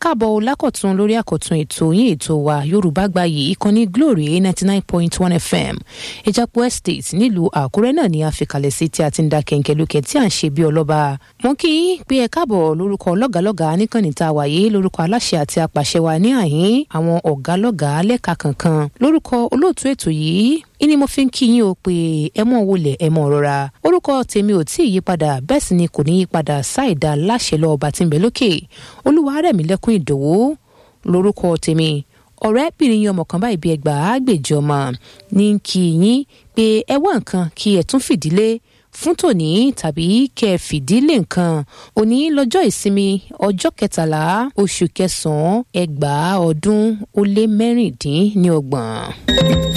káàbọ̀ lákọ̀tún lórí àkọ̀tún ètò yín ètò wa yorùbá gbayì ìkànnì glory ninety nine point one fm ìjàpọ̀ estate nílùú àkúrẹ́ náà ni a fi kalẹ̀ sí tí a ti ń da kẹ̀ǹkẹ̀ lókè tí à ń ṣe bí ọlọ́ba mo kí yín pé ẹ káàbọ̀ lórúkọ lọ́gàlọ́gà níkànnì tá a wà yìí lórúkọ aláṣẹ àti apàṣẹ wa ní àhín àwọn ọ̀gá lẹ́ka kankan lórúkọ olóòtú ètò yìí ìní mo fi ń kí yín o pé ẹ mọ̀ wọlé ẹ mọ̀ rọra orúkọ tèmi ò tí ì yípadà bẹ́ẹ̀ sì ni kò ní yípadà ṣáìdá láṣẹ lọ ọba tí ń bẹ lókè olúwarẹ̀mílẹ́kùn ìdòwú lórúkọ tèmi ọ̀rẹ́bìnrin yín ọmọ kan báyìí bí ẹgbàá àgbèjọ ọmọ ní kí yín pé ẹ wá nǹkan kí ẹ tún fìdílé fún tòní tàbí kẹ ẹ fìdílé nǹkan òní lọ́jọ́ ìsinmi ọjọ́ kẹtàlá oṣù kẹsànán ẹgbàá ọdún ó lé mẹ́rìndínlọ́gbọ̀n.